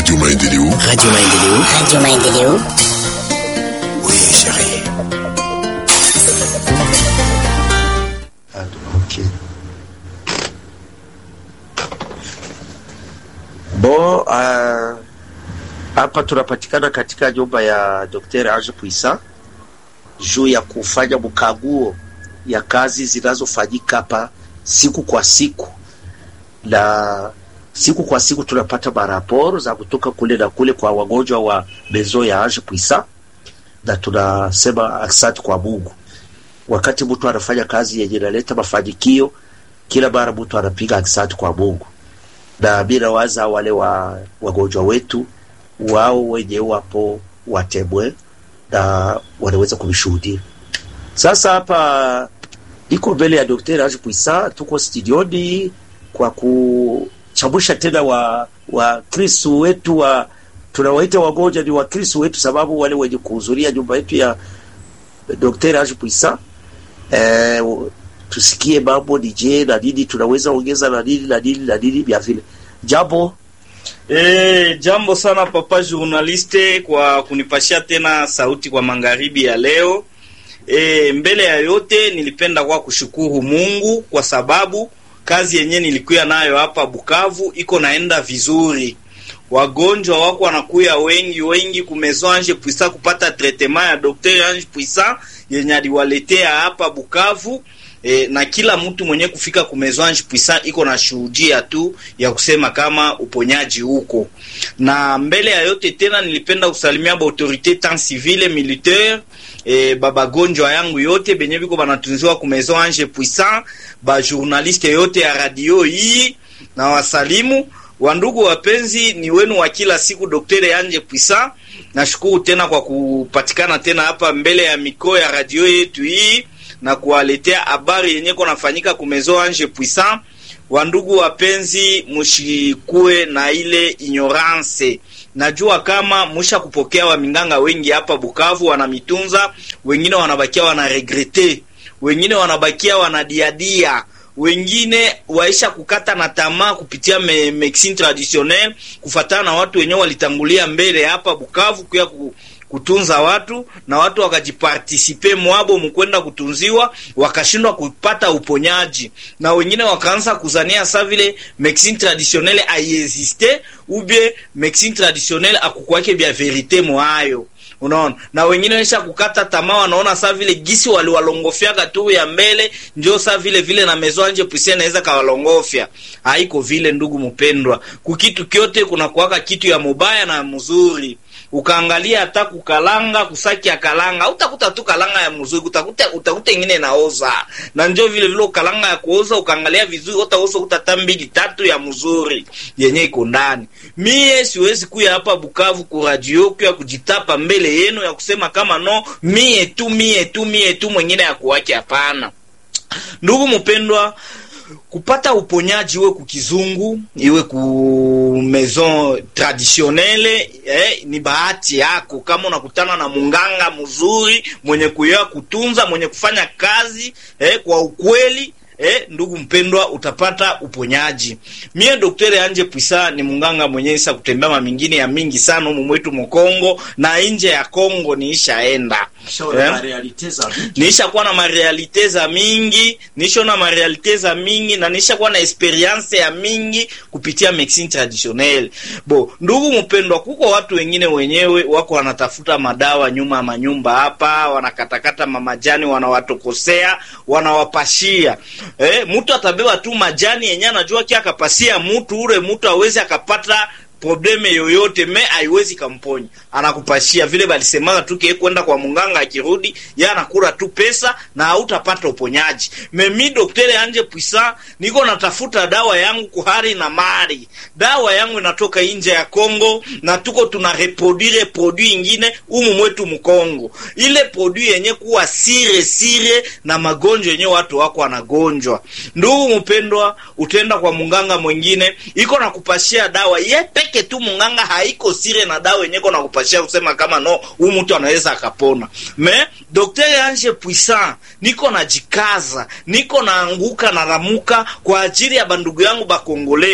Radio Maendeleo. Radio Maendeleo. Radio Maendeleo. Oui, chérie. Ok. Bo, uh, hapa tunapatikana katika nyumba ya Dr. Ange Puisa juu ya kufanya mkaguo ya kazi zinazofanyika hapa siku kwa siku, na siku kwa siku tunapata maraporo za kutoka kule na kule kwa wagonjwa wa mezo ya Ange Puisa, na tunasema asante kwa Mungu. Wakati mtu anafanya kazi yenye inaleta mafanikio, kila mara mtu anapiga asante kwa Mungu, na mimi nawaza wale wa wagonjwa wetu wao wenye wapo watemwe na wanaweza kuvishuhudia. Sasa hapa iko mbele ya Dr. Ange Puisa, tuko studioni kwa kuchambusha tena wa wa Kristo wetu wa tunawaita wagonjwa ni wa Kristo wetu, sababu wale wenye kuhudhuria nyumba yetu ya Dr. Ange Puisa eh, tusikie mambo ni je na nini tunaweza ongeza na nini na nini na nini vya vile jambo E, jambo sana papa journaliste kwa kunipashia tena sauti kwa magharibi ya leo. E, mbele ya yote nilipenda kwa kushukuru Mungu kwa sababu kazi yenye nilikuya nayo hapa Bukavu iko naenda vizuri. Wagonjwa wako wanakuya wengi wengi ku Maison Ange Puisa kupata treatment ya Dr. Ange Puisa yenye aliwaletea hapa Bukavu. E, na kila mtu mwenye kufika ku Maison Ange Puisa iko na shuhudia tu ya kusema kama uponyaji huko. Na mbele ya yote tena nilipenda kusalimia ba autorite tant civile militaire e, babagonjwa yangu yote benye biko banatunziwa ku Maison Ange Puisa, ba journaliste yote ya radio hii na wasalimu wandugu wapenzi, ni wenu wa kila siku Daktari Ange Puisa. Nashukuru tena kwa kupatikana tena hapa mbele ya mikoo ya radio yetu hii na kuwaletea habari yenye konafanyika kumezo Ange Puisa. Wandugu wapenzi, mushikue na ile ignorance. Najua kama musha kupokea waminganga wengi hapa Bukavu wanamitunza, wengine wanabakia wanaregrete, wengine wanabakia wanadiadia wengine waisha kukata na tamaa kupitia me, medecine traditionnelle kufatana na watu wenyewe walitangulia mbele hapa Bukavu kuya ku, kutunza watu na watu wakajipartisipe mwabo mkwenda kutunziwa wakashindwa kupata uponyaji, na wengine wakaanza kuzania sa vile medecine traditionnelle aiexiste ubie medecine traditionnelle akukwake bya verite mwayo Unaona, na wengine waisha kukata tamaa, wanaona saa vile gisi waliwalongofyaga tu ya mbele, ndio saa vile vile na Maison Ange Puisa inaweza kawalongofya. Haiko vile, ndugu mpendwa, kukitu kyote kuna kuwaka kitu ya mubaya na mzuri ukaangalia hata kukalanga kusaki ya kalanga utakuta tu kalanga ya mzuri, utakuta utakuta ingine naoza, na ndio vile vile ukalanga ya kuoza ukaangalia vizuri, utaoza utata mbili tatu ya mzuri yenye iko ndani. Mie siwezi kuya hapa Bukavu ku radio kwa kujitapa mbele yenu ya kusema kama no mie tu mie tu mie tu mwingine ya kuwake, hapana. Ndugu mpendwa, kupata uponyaji iwe kukizungu iwe ku maison traditionnelle eh, ni bahati yako kama unakutana na munganga mzuri mwenye kuya kutunza mwenye kufanya kazi eh, kwa ukweli Eh, ndugu mpendwa, utapata uponyaji. Mie Daktari Ange Puisa ni munganga mwenye isa kutembea mamingine ya mingi sana humu mwetu Mkongo na nje ya Kongo niishaenda niisha kuwa na marealite za mingi, niisha na marealite za mingi na niisha kuwa na experience ya mingi kupitia medecine traditionnelle. Bo, ndugu mpendwa, kuko watu wengine wenyewe wako wanatafuta madawa nyuma ya manyumba hapa, wanakatakata mamajani, wanawatokosea, wanawapashia. Eh, mtu atabeba tu majani yenye anajua kia akapasia mtu ule mtu awezi akapata probleme yoyote me haiwezi kamponya, anakupashia vile balisemaga tu kie kwenda kwa munganga, akirudi ya anakula tu pesa na hautapata uponyaji. Memi Daktari Ange Puisa niko natafuta dawa yangu kuhari na mari, dawa yangu inatoka nje ya Kongo na tuko tuna reproduire produit ingine umu mwetu Mkongo, ile produit yenye kuwa sire sire na magonjwa yenye watu wako wanagonjwa. Ndugu mpendwa, utenda kwa munganga mwingine iko nakupashia dawa yepe peke tu munganga haiko sire na dawa yenye kona kupashia kusema kama no huyu mtu anaweza akapona. Me Daktari Ange Puissant niko najikaza, niko naanguka na ramuka kwa ajili ya bandugu yangu bakongole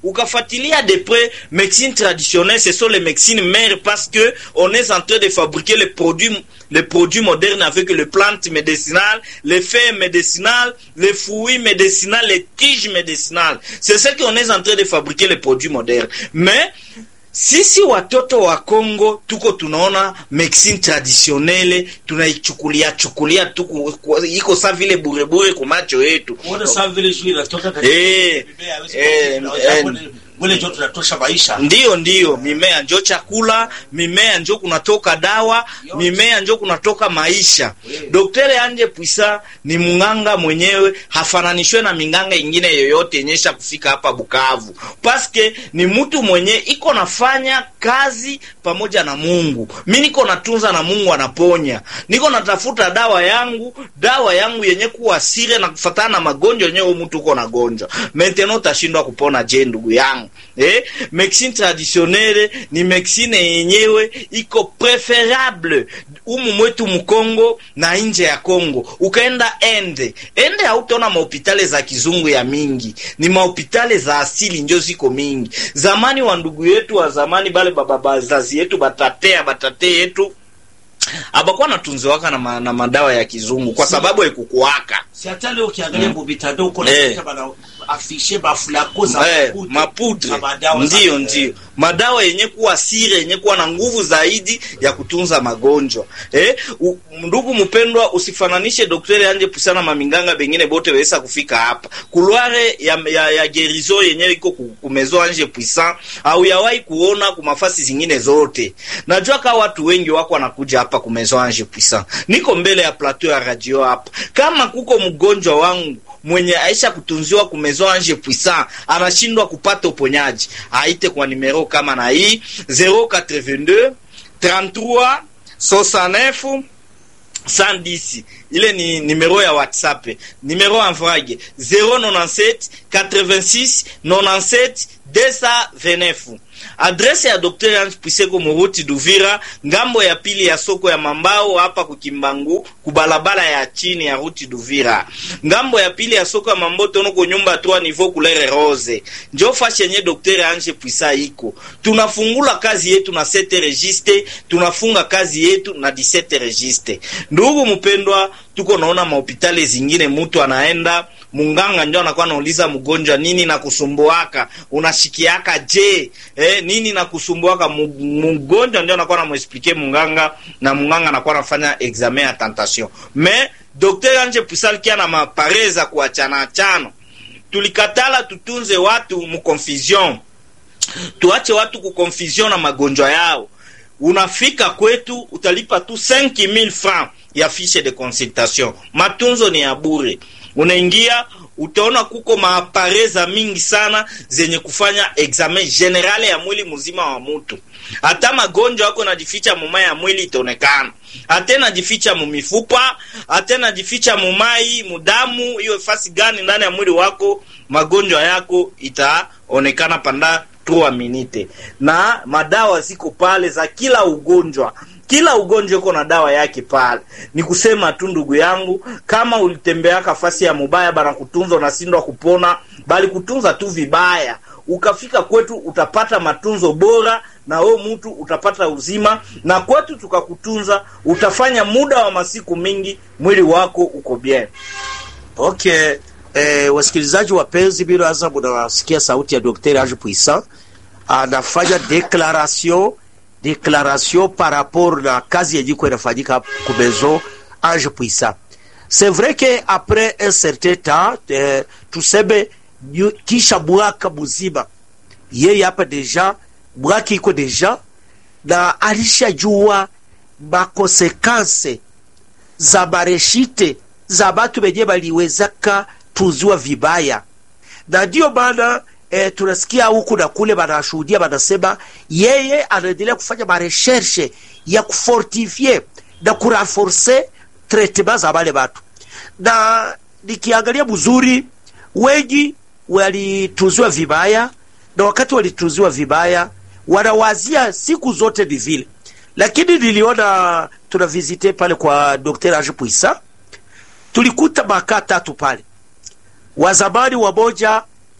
ukafuatilia de près médecine traditionnelle ce sont les médecines mères parce que on est en train de fabriquer les produits les produits modernes avec les plantes médicinales les feuilles médicinales les fruits médicinaux les tiges médicinales c'est ce qu'on est en train de fabriquer les produits modernes mais sisi watoto wa Kongo tuko tunaona medicine traditionnelle tunaichukulia chukulia tu ku- ku- iko sa vile burebure kwa macho yetu Uone saa vile juu inatoka katika Eh, mimea, hawezi eh, kuona, eh, japo ni- wale ndio tunatosha maisha ndiyo ndiyo mimea njo chakula mimea njo kunatoka dawa mimea njo kunatoka maisha doktore anje pwisa ni mnganga mwenyewe hafananishwe na minganga ingine yoyote yenyesha kufika hapa bukavu paske ni mtu mwenye iko nafanya kazi pamoja na mungu mi niko natunza na mungu anaponya niko natafuta dawa yangu dawa yangu yenye kuwa sire na kufatana na magonjwa yenyewe huyu mtu uko nagonjwa maintenant utashindwa kupona je ndugu yangu eh? medicine traditionnelle ni medicine yenyewe iko preferable umu mwetu mkongo na nje ya kongo ukaenda ende ende hautaona mahopitale za kizungu ya mingi ni mahopitale za asili njo ziko mingi zamani wa ndugu yetu wa zamani bale baba bazazi yetu batatea batate yetu abakuwa natunziwaka na, ma, na madawa ya kizungu kwa sababu ekukuwaka si hata leo ukiangalia mu mitandao uko Eh. nakuta bana afishe mafulako za Eh, mafuta, mapudre na madawa za- ndiyo ndiyo madawa yenye kuwa sire yenye kuwa na nguvu zaidi ya kutunza magonjwa eh, u, ndugu mpendwa usifananishe daktari anje pusana maminganga bengine bote wesa kufika hapa kulware ya, ya, ya gerizo yenye iko ku- kumezo anje puissant au yawahi kuona kumafasi zingine zote najua ka watu wengi wako wanakuja hapa kumezo anje puissant niko mbele ya plateau ya radio hapa kama kuko mgonjwa wangu mwenye aisha kutunziwa kumezo anje puissant anashindwa kupata uponyaji aite kwa nimero kama na hii 082 33 69 110 ile ni numero ya whatsapp numero en vrage 097 86 97 229 adrese ya dr Ange Piseko Muruti Duvira, ngambo ya pili ya soko ya Mambao hapa kukimbangu kubalabala ya chini ya ruti Duvira, ngambo ya pili ya soko ya Mambo tono ko nyumba 3 niveau couleur rose. Njo fashi yenye dr Ange Pisa iko. Tunafungula kazi yetu na 7 registre, tunafunga kazi yetu na 17 registre. Ndugu mpendwa, tuko naona mahopitali zingine mtu anaenda munganga ndio anakuwa anauliza mgonjwa nini na kusumbuaka unashikiaka je eh, nini na kusumbuaka Mu- mgonjwa ndio anakuwa anamuexplike munganga na munganga anakuwa anafanya examen ya tentation mais docteur anje pusal kia na mapare za kuachana achana tulikatala tutunze watu mu confusion tuache watu kuconfusion na magonjwa yao unafika kwetu utalipa tu 5000 francs ya fiche de consultation matunzo ni ya bure unaingia utaona kuko maapare za mingi sana zenye kufanya examen generale ya mwili mzima wa mutu hata magonjwa yako najificha muma ya mwili itaonekana hata najificha mumifupa hata najificha mumai mudamu hiyo fasi gani ndani ya mwili wako magonjwa yako itaonekana panda 3 minute na madawa ziko pale za kila ugonjwa kila ugonjwa uko na dawa yake pale ni kusema tu ndugu yangu kama ulitembeaka fasi ya mubaya bana kutunza unashindwa kupona bali kutunza tu vibaya ukafika kwetu utapata matunzo bora na wewe mtu utapata uzima na kwetu tukakutunza utafanya muda wa masiku mingi mwili wako uko bien Okay. Eh, wasikilizaji wapenzi, bila hasa munawasikia sauti ya Dr. Ange Puissant anafanya declaration declaration par rapport na kazi yenye iko inafanyika ku maison Ange Puissant. C'est vrai que après un certain temps eh, tuseme nyu- kisha mwaka mzima yeye hapa deja mwaka iko deja na alishajua makonsekanse za mareshite za batu benye baliwezaka tuziwa vibaya, na ndiyo maana e, tunasikia huku na kule banashuhudia banasema yeye anaendelea kufanya mareshershe ya kufortifie na kurenforce traitement za bale batu, na nikiangalia mzuri, wengi walituziwa vibaya, na wakati walituziwa vibaya wanawazia siku zote ni vile, lakini niliona tuna visite pale kwa Dr. Ange Puissant tulikuta makaa tatu pale, wazamani wamoja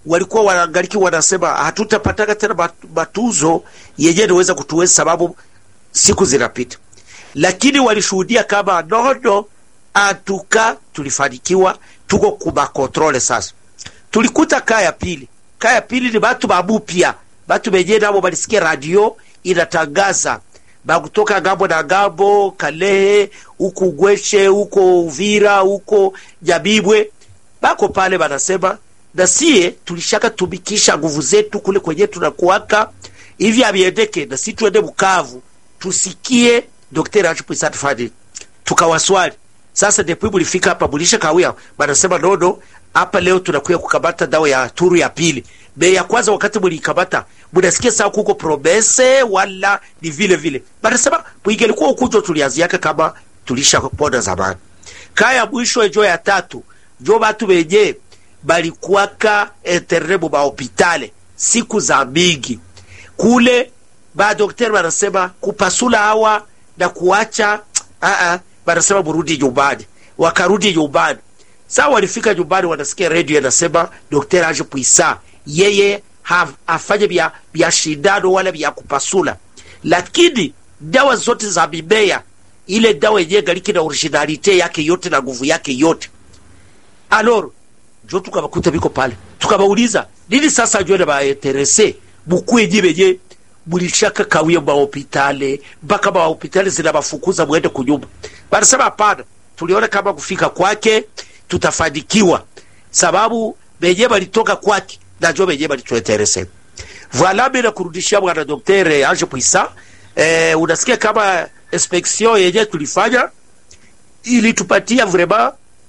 walikuwa wanaangaliki wanasema hatutapataka tena mat- matuzo yenye niweza kutuweza sababu siku zinapita lakini walishuhudia kama nono atuka tulifanikiwa tuko kumakontrole sasa tulikuta kaa ya pili kaa ya pili ni batu babupya batu benye nabo balisikia radio inatangaza bakutoka ngambo na ngambo kalehe huku gweshe huko uvira huko nyabibwe bako pale banasema na sie tulishaka tumikisha nguvu zetu kule kwenye tunakuwaka hivi aviendeke na si tuende bukavu tusikie Dr. Ajipwisa tufanye tukawaswali sasa depuis mulifika hapa mulisha kawia banasema nono hapa leo tunakuya kukamata dawa ya turu ya pili be ya kwanza wakati mulikamata munasikia saa kuko promese wala ni vile vile banasema mwingelikuwa ukujo tulianziaka kama tulisha pona zamani kaya mwisho ejo ya tatu jo batu benye balikuwaka interne mu mahopitale siku za mingi kule badokteri banasema kupasula hawa na kuacha aa, banasema murudi nyumbani wakarudi nyumbani saa walifika nyumbani wanasikia redio yanasema dokter age puisa yeye ha- afanye vya vya shindano wala vya kupasula lakini dawa zote za mimea ile dawa yenyewe galiki na originalite yake yote na nguvu yake yote aloro njo tukabakuta biko pale tukabauliza nini sasa njo na bainterese mukwenye benye mulishaka kawia mahopitale mpaka mahopitale zinabafukuza mwende kunyumba banasema hapana tuliona kama kufika kwake tutafanikiwa sababu benye balitoka kwake najo benye balituinterese voila mina kurudishia bwana dokter ange puisa eh, unasikia kama inspection yenye tulifanya ilitupatia vraiment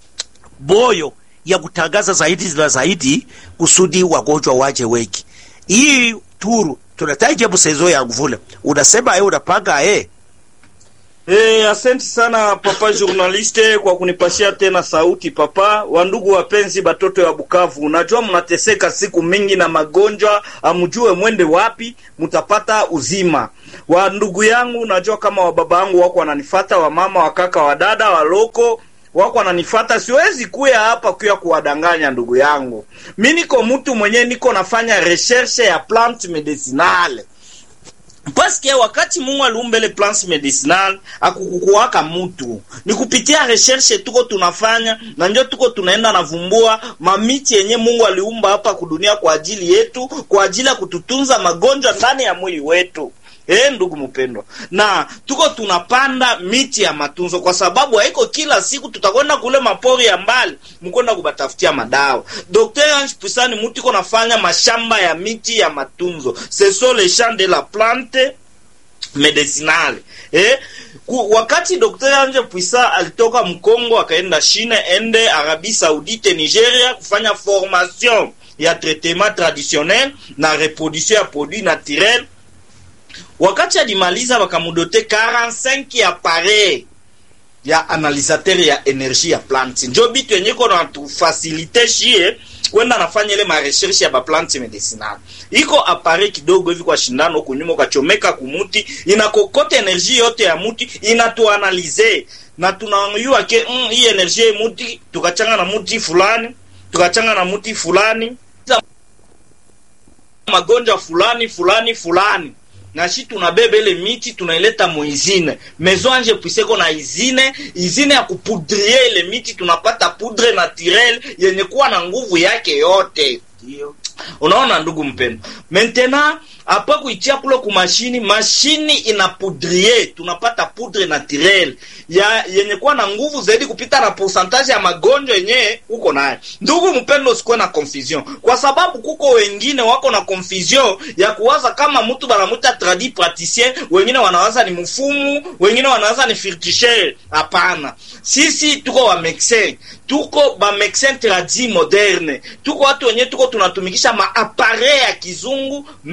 moyo ya kutangaza zaidi na zaidi kusudi wagonjwa waje wengi. Hii turu tunataja msezo ya mvula, unasema eh, unapanga eh Eh, asante sana papa journaliste kwa kunipashia tena sauti papa. Wandugu wapenzi, batoto ya Bukavu, unajua mnateseka siku mingi na magonjwa, amjue mwende wapi mutapata uzima. Wa ndugu yangu, unajua kama wa baba yangu wako wananifata, wa mama, wa kaka, wa dada, wa loko wako wananifata, siwezi kuya hapa kuya kuwadanganya ndugu yangu. Mi niko mtu mwenye niko nafanya recherche ya plante medicinale paske wakati Mungu aliumba ile plants medicinal akukukuwaka mutu ni kupitia recherche tuko tunafanya na ndio tuko tunaenda navumbua mamiti yenye Mungu aliumba hapa kudunia kwa ajili yetu, kwa ajili ya kututunza magonjwa ndani ya mwili wetu. Eh, ndugu mpendwa, na tuko tunapanda miti ya matunzo, kwa sababu haiko kila siku tutakwenda kule mapori ya mbali mkwenda kubatafutia madawa. Dr. Ange Pusani mutu iko nafanya mashamba ya miti ya matunzo, ce sont les champs de la plante medicinale eh, ku, wakati Dr. Ange Puisa alitoka Mkongo akaenda Chine, ende Arabie Saoudite, Nigeria kufanya formation ya traitement traditionnel na reproduction ya produit naturel wakati alimaliza wakamudote 45 appareil ya analisateur ya energie ya plante njo bitu yenye iko na tufasilite shie kwenda nafanya ile marecherche ya baplante medicinal iko appareil kidogo hivi kwa shindano huku nyuma ukachomeka kumuti inakokota energie yote ya muti inatuanalize na tunayua ke mm, hii energie ya muti tukachanga na muti fulani tukachanga na muti fulani magonjwa fulani fulani fulani na shi tunabeba ile miti tunaileta muizine maison ange puiseko na izine izine ya kupudrie ile miti tunapata poudre naturel yenye kuwa na nguvu yake yote unaona ndugu mpendo maintenant apa kuitia kule ku mashini mashini ina poudrier tunapata poudre naturel ya yenye kuwa na nguvu zaidi kupita na pourcentage ya magonjwa yenye uko naye ndugu mpendo usikuwe na confusion kwa sababu kuko wengine wako na confusion ya kuwaza kama mtu banamuta tradi praticien wengine wanawaza ni mfumu wengine wanawaza ni firtisher hapana sisi tuko wa medecin tuko ba medecin tradi moderne tuko watu wenye tuko tunatumikisha maapare ya kizungu me tuna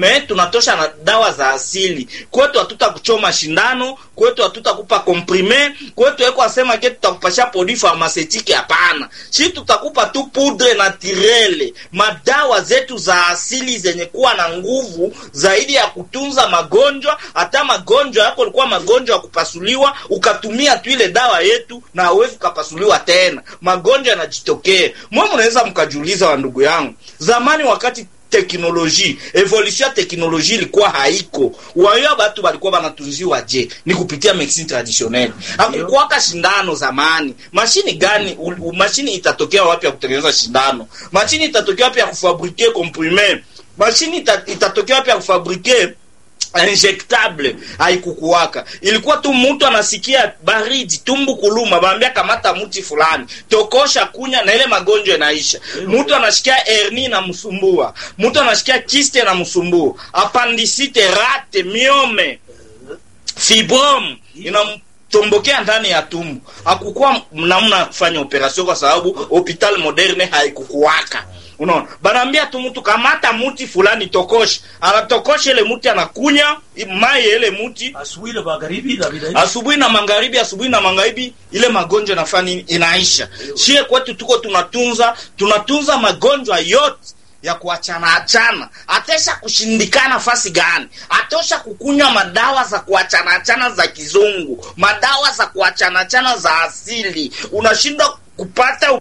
tunatosha na dawa za asili kwetu hatuta kuchoma shindano kwetu hatutakupa komprime kwetu eko asema ke tutakupasha produit pharmaceutique hapana shi tutakupa tu poudre naturele madawa zetu za asili zenye kuwa na nguvu zaidi ya kutunza magonjwa hata magonjwa yako ilikuwa magonjwa ya kupasuliwa ukatumia tu ile dawa yetu na hawezi ukapasuliwa tena magonjwa yanajitokea mwe mnaweza mkajiuliza wa ndugu yangu zamani wakati teknoloji evolution ya teknoloji ilikuwa haiko wayo batu balikuwa banatunziwa je ni kupitia medicine traditionnelle hakukuwaka shindano zamani mashini gani u, u, mashini itatokea wapi ya kutengeneza shindano mashini itatokea wapi ya kufabrike comprime mashini ita, itatokea wapi ya kufabrike injectable haikukuwaka ilikuwa tu mtu anasikia baridi tumbu kuluma baambia kamata mti fulani tokosha kunya na ile magonjwa inaisha mtu anashikia herni na msumbua mtu anashikia kiste na msumbua apandisite rate miome fibrom inamtombokea ndani ya tumbu hakukuwa namna ya kufanya operation kwa sababu hopital moderne haikukuwaka unaona banaambia tu mtu kamata muti fulani tokosha anatokosha ile muti anakunya mai ile muti asubuhi na magharibi na bila asubuhi na magharibi asubuhi na magharibi ile magonjwa nafanya nini inaisha shie kwetu tuko tunatunza tunatunza magonjwa yote ya kuachana achana atesha kushindikana fasi gani atosha kukunywa madawa za kuachana achana za kizungu madawa za kuachana achana za asili unashindwa kupata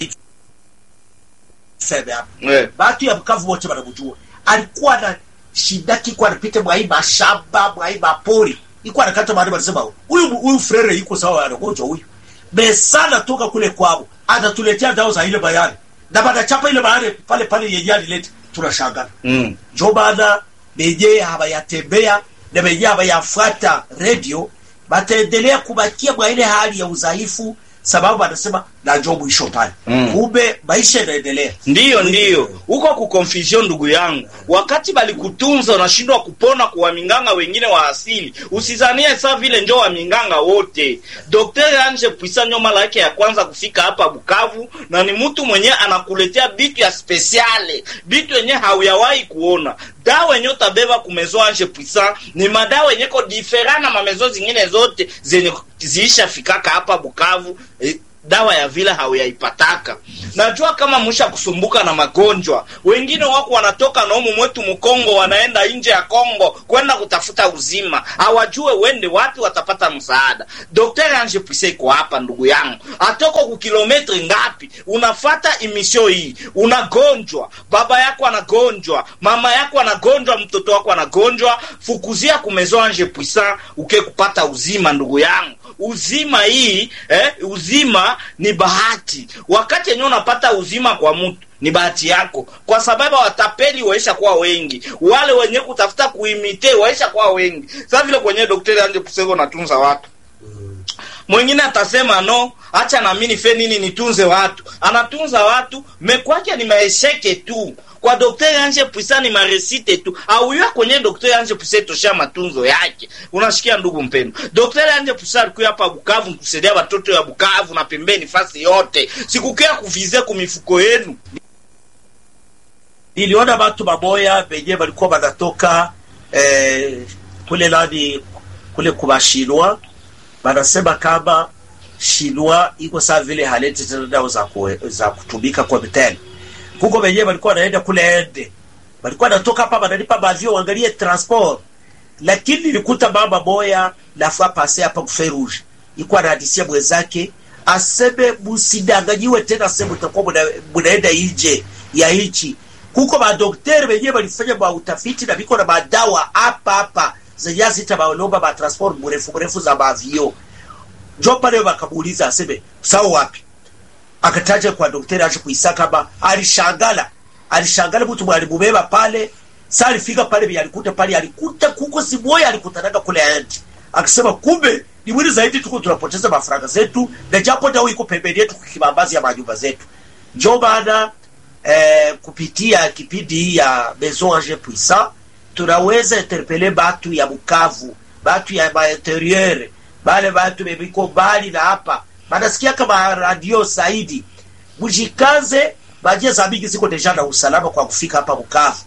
sebe hapa eh. batu ya Bukavu wote wanamjua. Alikuwa na shida kiko anapita mwai mashamba mwai mapori, iko anakata mahali, wanasema huyu huyu frere iko sawa, anagonjwa huyu besana toka kule kwao, atatuletea dawa za ile bayani na banachapa ile bayani pale pale yenye alileta, tunashangana mm. njo maana benye habayatembea na benye habayafuata radio bataendelea kubakia mwa ile hali ya udhaifu, sababu anasema na njo mwisho pale. Mm. Kumbe maisha yanaendelea. ndiyo ndiyo huko ku confusion ndugu yangu wakati balikutunza unashindwa kupona kwa waminganga wengine wa asili usizanie saa vile njo waminganga wote dr anje puisa nyo mara yake ya kwanza kufika hapa bukavu na ni mtu mwenye anakuletea bitu ya spesiale bitu yenye hauyawahi kuona dawa yenye utabeba kumezo anje puisa ni madawa yenye ko difera na mamezo zingine zote zenye ziisha fikaka hapa bukavu eh, dawa ya vile hauyaipataka najua kama mwisha kusumbuka na magonjwa wengine wako wanatoka na umu mwetu mkongo wanaenda nje ya kongo kwenda kutafuta uzima hawajue wende wapi watapata msaada dr ange pise iko hapa ndugu yangu atoko ku kilometri ngapi unafata imisio hii unagonjwa baba yako anagonjwa mama yako anagonjwa mtoto wako anagonjwa fukuzia kumezo ange puisa uke kupata uzima ndugu yangu uzima hii eh, uzima ni bahati wakati yenyewe unapata uzima kwa mtu ni bahati yako kwa sababu watapeli waisha kuwa wengi wale wenye kutafuta kuimite waisha kuwa wengi sasa vile kwenye daktari anje kusego natunza watu mwingine atasema no acha nami nife nini nitunze watu anatunza watu mekwake ni maesheke tu kwa daktari anje puisa ni maresite tu auya kwenye daktari anje puisa itosha matunzo yake unashikia ndugu mpendo daktari anje puisa alikuya hapa bukavu kusaidia watoto ya bukavu na pembeni fasi yote sikukia kuvize kumifuko yenu niliona watu mamoya benye walikuwa wanatoka eh, kule nani kule kubashinwa wanasema kama shinwa iko saa vile haleti tena dawa za, ku, za kutumika kwa vitendo huko wenyewe walikuwa wanaenda kule ende walikuwa wanatoka hapa wanalipa bavio waangalie transport lakini nilikuta mama moya lafua pase hapa kuferuje iko anahadisia mwenzake aseme musidanganyiwe tena sehemu mtakuwa muna- munaenda nje ya nchi kuko madokteri wenyewe walifanya ma utafiti na viko na madawa hapa hapa zenye zita maolomba ma transport mrefu mrefu za mavio njo pale wakamuuliza aseme sawa wapi akataja kwa daktari aje kuisa kama alishangala alishangala mtu mwalimubeba pale sa alifika pale vile alikuta pale alikuta kuko simoya alikutanaga kule aendi akisema kumbe ni mwili zaidi tuko tunapoteza mafaranga zetu na japo dawa iko pembeni yetu kibambazi ya manyumba zetu njo maana eh, kupitia kipindi hii ya maison ange puissant tunaweza interpele batu ya bukavu batu ya mainterieur bale batu bebiko mbali na hapa banasikia kama radio saidi mujikaze baje za mingi ziko deja na usalama kwa kufika hapa bukavu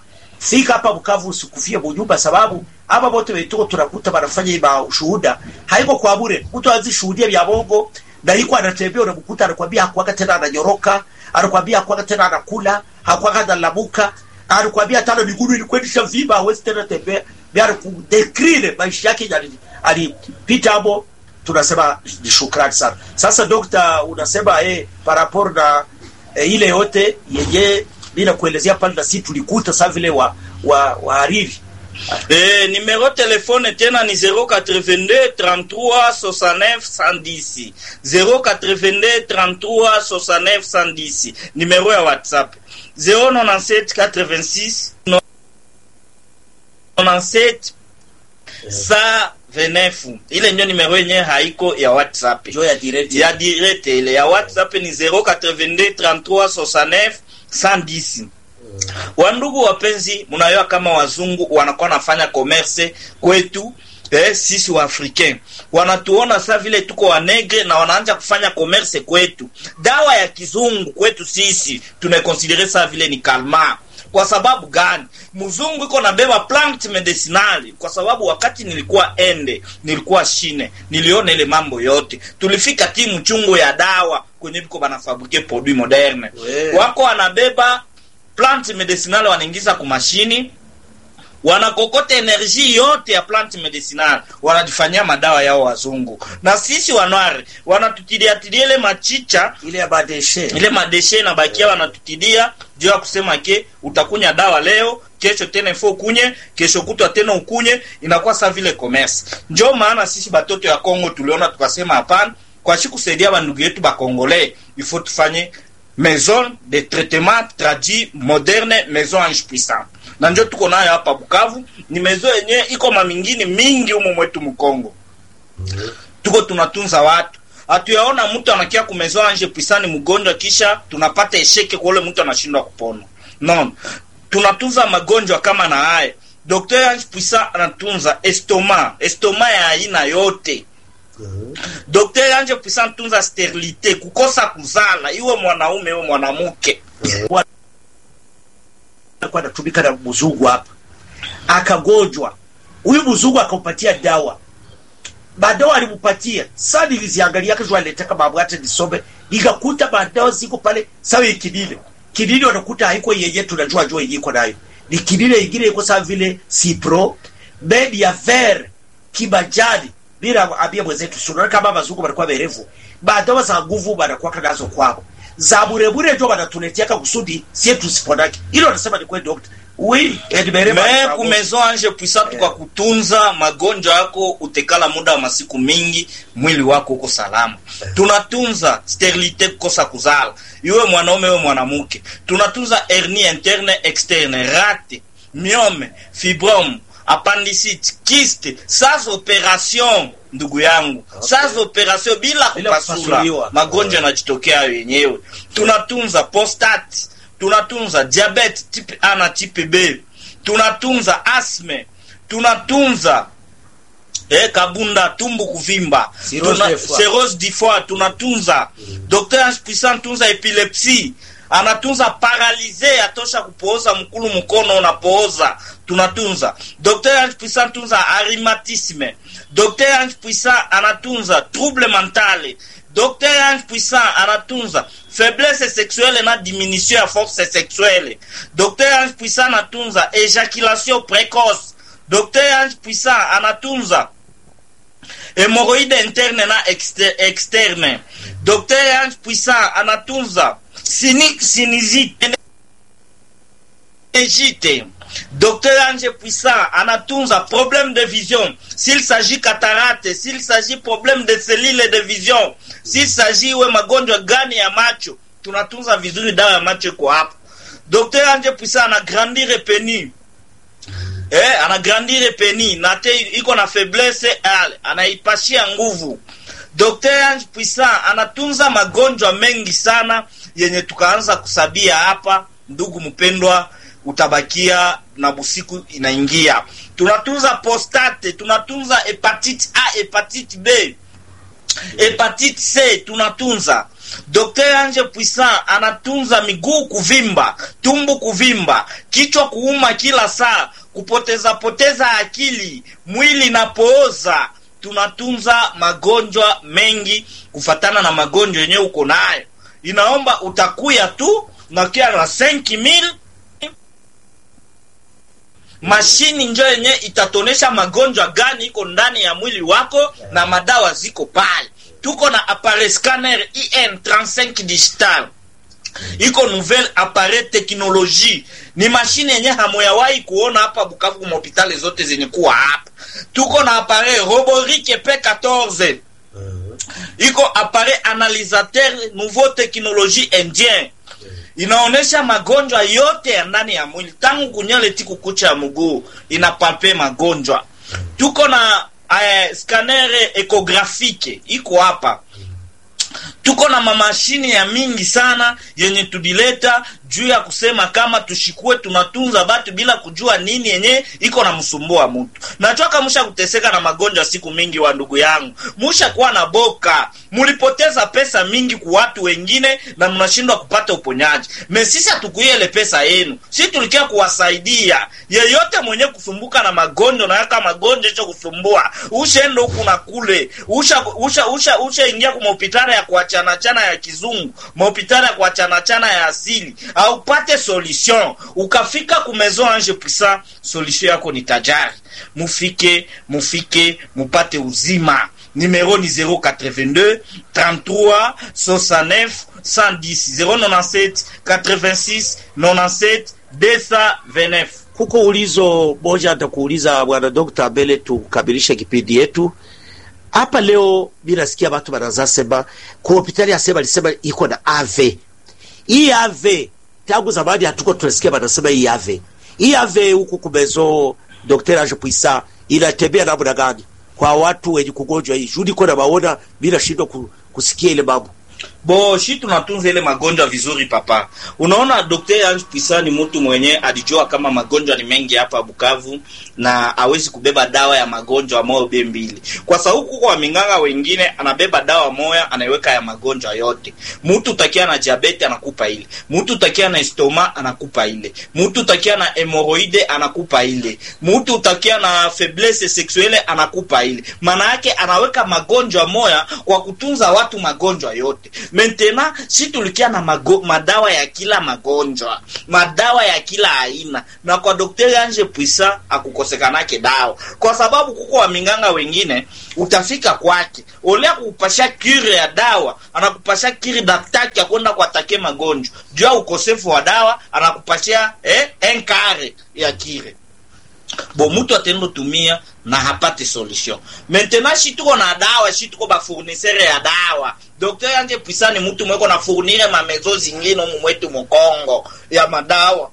fika hapa Bukavu usikufie bunyumba, sababu hapa wote wetu tunakuta wanafanya ima ushuhuda haiko kwa bure. Mtu anzi shuhudia vya bongo na iko anatembea, unamkuta anakwambia hakuaga tena ananyoroka, anakwambia hakuaga tena anakula, hakuaga analamuka, anakwambia tano miguu ilikwendisha vimba, hawezi tena tembea. Bia kudekrine maisha yake yali- alipita hapo, tunasema ni shukrani sana. Sasa dokta, unasema eh, parapor na eh, ile yote yenye bila kuelezea pale, na si tulikuta saa vile wa wa wahariri Eh, numero telefone tena ni 082 33 69 110 082 33 69 110 numero ya whatsapp 097 86 97 129 ile ndio numero yenyewe haiko ya whatsapp jo ya direct ya direct ile ya whatsapp ni 082 33 69 110 wandugu wapenzi mnayoa kama wazungu wanakuwa nafanya commerce kwetu eh, sisi wa africain wanatuona sa vile tuko wanegre na wanaanja kufanya commerce kwetu dawa ya kizungu kwetu sisi tunaikonsidere sa vile ni kalma kwa sababu gani mzungu iko nabeba plant medicinali kwa sababu wakati nilikuwa ende nilikuwa shine niliona ile mambo yote tulifika timu chungu ya dawa kwenye biko banafabrike produit moderne We. wako wanabeba plant medicinal wanaingiza kumashini wanakokota energie yote ya plant medicinal wanajifanyia madawa yao wazungu na sisi wanware wanatutiliatilia ile machicha ile ya badeshe ile madeshe na bakia wanatutidia juu ya kusema ke utakunya dawa leo kesho tena ifo ukunye kesho kutwa tena ukunye inakuwa sa vile commerce njo maana sisi batoto ya Kongo tuliona tukasema hapana kwa shi kusaidia bandugu yetu bakongole ifo tufanye maison de traitement traduit moderne maison ange puissant na njo tuko nayo hapa Bukavu ni maison yenyewe iko mamingini mingi humo mwetu Mkongo tuko tunatunza watu hatuyaona mtu anakia kumezoa anje pisani mgonjwa kisha tunapata esheke kwa ule mtu anashindwa kupona non tunatunza magonjwa kama na haya Dr. Ange Puissant anatunza estoma estoma ya aina yote Dr. Ange Puissant tunza sterilite kukosa kuzala iwe mwanaume iwe mwanamke alikuwa anatumika na mzungu hapa, akagonjwa huyu mzungu akampatia dawa, madawa alimpatia. Sasa niliziangalia kesho, alitaka mambo hata nisome, nikakuta madawa ziko pale sawa. Kinile kinile wanakuta haiko yenye tunajua jua yenye iko nayo, ni kinile ingine iko sawa vile cipro medi ya ver kimajani bila ambia mwenzetu, sio kama mazungu wanakuwa werevu, madawa za nguvu wanakuwa nazo kwao za burebure ndio wanatuletiaka kusudi sie tusiponake. Hilo wanasema ni kweli dokta. Oui, edibere me kumezo anje puissant kwa kutunza magonjwa yako utekala muda wa masiku mingi mwili wako uko salama tunatunza sterilite kukosa kuzala iwe mwanaume iwe mwanamke tunatunza hernie interne externe rate myome fibrome appendicite kiste sans operation ndugu yangu okay. sans operation bila Bila kupasula kupasuliwa. magonjwa yanajitokea yenyewe tunatunza prostate tunatunza diabete type A na type B tunatunza asme tunatunza eh, kabunda tumbu kuvimba Cirrhose Tuna- du foie. cirrhose du foie tunatunza Dr. Ange Puissant tunza epilepsi anatunza paralize atosha kupooza mkulu mkono unapooza tunatunza Dr. Ange Puissant tunza arimatisme Dr. Ange Puissant anatunza trouble mentale Dr. Ange Puissant anatunza faiblesse sexuelle na diminution ya force sexuelle Dr. Ange Puissant anatunza ejaculation précoce Dr. Ange Puissant anatunza hémorroïde interne na exter externe Dr. Ange Puissant anatunza sini sinizite Égite. Docteur Ange Puissant anatunza problème de vision. S'il s'agit cataracte, s'il s'agit problème de cellules de vision, s'il s'agit we magonjwa gani ya macho, tunatunza vizuri dawa ya macho iko hapo. Docteur Ange Puissant anagrandire peni. Eh, anagrandire peni na te iko na faiblesse ale, anaipashia nguvu. Dr. Ange Puissant anatunza magonjwa mengi sana yenye tukaanza kusabia hapa, ndugu mpendwa, utabakia na busiku inaingia. Tunatunza prostate, tunatunza hepatite A, hepatite B, hepatite c tunatunza Dr. Ange Puissant anatunza miguu kuvimba, tumbu kuvimba, kichwa kuuma kila saa, kupoteza poteza akili, mwili na pooza. Tunatunza magonjwa mengi kufatana na magonjwa yenyewe uko nayo. Inaomba utakuya tu na kia na 5000 mashini njo yenye itatonesha magonjwa gani iko ndani ya mwili wako na madawa ziko pale. Tuko na appareil scanner IN 35 digital iko nouvelle appareil technologie, ni mashine yenye hamoyawahi kuona hapa Bukavu kwa hospitali zote zenye kuwa hapa. Tuko na appareil Roborike P14 iko appareil analysateur nouveau technologie indien inaonesha magonjwa yote ya ndani ya mwili tangu kunyele tiku kucha ya mguu inapalpe magonjwa. Tuko na eh, scanner ecographique iko hapa tuko na mamashini ya mingi sana yenye tudileta juu ya kusema kama tushikue tunatunza batu bila kujua nini yenye iko na msumbua mtu. Nachoka musha kuteseka na magonjwa siku mingi, wa ndugu yangu, musha kuwa na boka, mulipoteza pesa mingi ku watu wengine na mnashindwa kupata uponyaji. Mesisi hatukuiele pesa yenu, si tulikia kuwasaidia yeyote mwenye kusumbuka na magonjwa na yaka magonjwa hicho kusumbua, ushaenda huku na kule, usha usha usha usha ingia kwa hospitali ya kuachana chana ya kizungu, mahopitali ya kuachana chana ya asili au pate solution ukafika ku Maison Ange Puissant, solution yako ni tajari. Mufike mufike mupate uzima. Numero ni 082 33 69 110 097 86 97 229. Kuko ulizo moja nitakuuliza bwana dokta, mbele tukamilishe kipindi yetu hapa leo. Mimi nasikia watu wanaanza sema kwa hospitali ya sema alisema iko na ave hii ave tangu zamani hatuko tunasikia wanasema hii ave hii ave huku kumezo Dr. Ange Puissant inatembea namna gani kwa watu wenye kugonjwa hii judi kona maona bila shindwa kusikia ile mambo bo shi tunatunza ile magonjwa vizuri papa. Unaona, Dr. Ange Puissant ni mtu mwenye alijua kama magonjwa ni mengi hapa Bukavu na awezi kubeba dawa ya magonjwa moja be mbili, kwa sababu kuko waminganga wengine anabeba dawa moya anaiweka ya magonjwa yote. Mtu utakia na diabete anakupa ile, mtu utakia na estoma anakupa ile, mtu utakia na hemoroide anakupa ile, mtu utakia na faiblesse sexuelle anakupa ile. Maana yake anaweka magonjwa moya kwa kutunza watu magonjwa yote. Maintenant si tulikia na mago, madawa ya kila magonjwa, madawa ya kila aina, na kwa Dr. Ange Puissant akukosekanake dawa, kwa sababu kuko waminganga wengine utafika kwake olea kukupasha kire ya dawa, anakupasha kiri daktari ya kwenda kuatake magonjwa juu ya ukosefu wa dawa, anakupashia eh, enkare ya kire bo mutu atendo tumia na hapate solution. Maintenant shi tuko na dawa, shi tuko ba fournisseur ya dawa. Dr. Ange Puissant ni mutu mweko na fournire ma mezo zingine mu mwetu Mukongo ya madawa.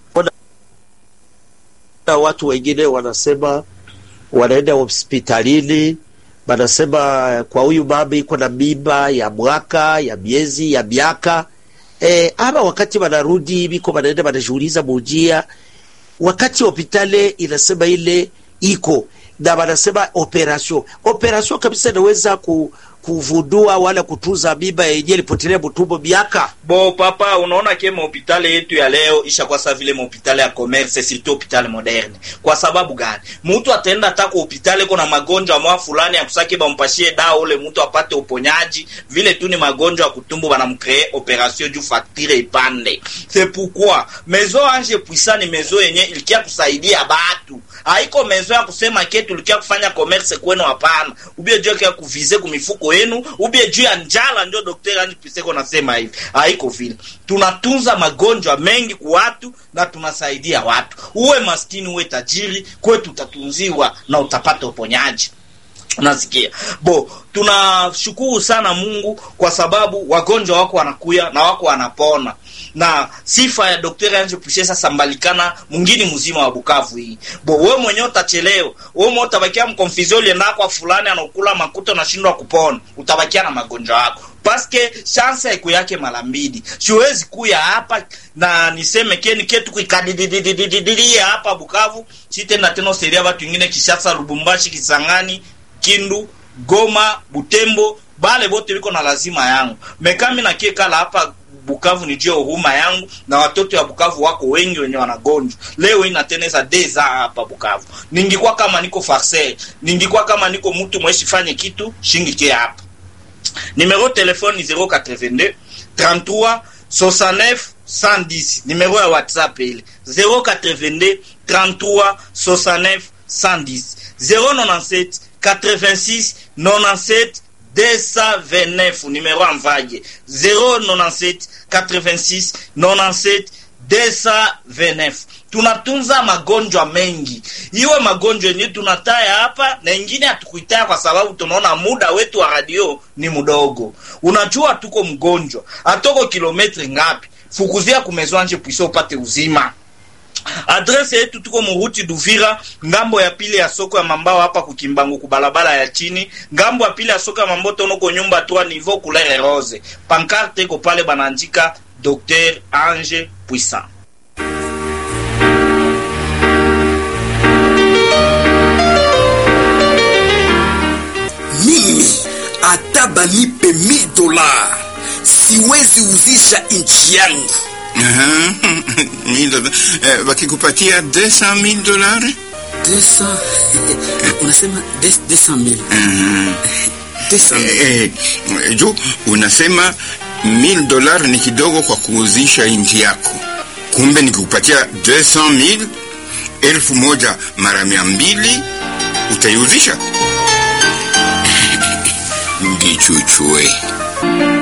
Na watu wengine wanasema wanaenda hospitalini, wanasema kwa huyu mama iko na mimba ya mwaka ya miezi ya miaka e, ama wakati wanarudi biko wanaenda wanajiuliza mujia wakati hospitali inasema ile iko na wanasema operation operation kabisa inaweza ku, kuvundua wala kutunza mimba yenyewe ilipotelea mtumbo miaka Bo papa, unaona ke mahopitali yetu ya leo isha kwa sa vile mahopitali ya commerce surtout hopitali moderne. Kwa sababu gani? Mtu ataenda hata kwa hopitali kuna magonjwa mwa fulani ya kusaki bampashie dawa ule mtu apate uponyaji, vile tu ni magonjwa ya kutumbu banamkree operation juu facture ipande. C'est pourquoi Maison Ange Puissant ni maison yenye ilikia kusaidia batu. Haiko maison ya kusema ke tulikia kufanya commerce kwenu, hapana. Ubie juu ya kuvize kumifuko yenu, ubie juu ya njala, ndio Dr. Ange Puissant nasema hivi. Haiko vile. Tunatunza magonjwa mengi kwa watu na tunasaidia watu. Uwe maskini uwe tajiri, kwetu utatunziwa na utapata uponyaji. Unasikia bo, tunashukuru sana Mungu kwa sababu wagonjwa wako wanakuya na wako wanapona, na sifa ya Dr. Ange Puissant sasa mbalikana mwingine mzima wa Bukavu hii bo. Wewe mwenyewe utachelewa, wewe mwenyewe utabakia mkonfizio ulienda kwa fulani anakula makuta, unashindwa kupona, utabakia na magonjwa yako paske chance yako yake mara mbili. Siwezi kuya hapa na niseme keni ketu kuikadidididididia hapa Bukavu, sitenda tena seria watu wengine Kishasa, Lubumbashi, Kisangani, Kindu Goma, Butembo, bale bote biko na lazima yangu. Mekami nakie kala hapa Bukavu ni jio huruma yangu na watoto ya Bukavu wako wengi wenye wanagonjwa. Leo inateneza deza hapa Bukavu. Ningikuwa kama niko farser, ningikuwa kama niko mtu mweshi fanye kitu, shingikie hapa. Numero telefone ni 082 33 69 110. Numero ya WhatsApp ile 082 33 69 110. 097 86 97 229 numero amvaje 097 86 97 229 tunatunza magonjwa mengi iwe magonjwa yenyewe tunataya hapa na ingine hatukuitaya kwa sababu tunaona muda wetu wa radio ni mdogo unajua tuko mgonjwa atoko kilometri ngapi fukuzia kumezwanje pwisa upate uzima adrese yetu tuko muruti Duvira, ngambo ya pili ya soko ya mambao hapa kukimbangu kubalabala ya chini, ngambo ya pili ya soko ya mambo tonoko nyumba trois niveau couleur rose. Pancarte iko pale banaandika Dr Ange Puissant. mimi hata banipe mil dola siwezi uzisha nchi yangu Aha, mil dola- eh, wakikupatia 200 mil dolari 200 unasema 200 mil 200 mil eh, eh, jo unasema mil dolari ni kidogo kwa kuuzisha nchi yako kumbe nikikupatia 200 mil elfu moja mara mia mbili utaiuzisha ngichuchue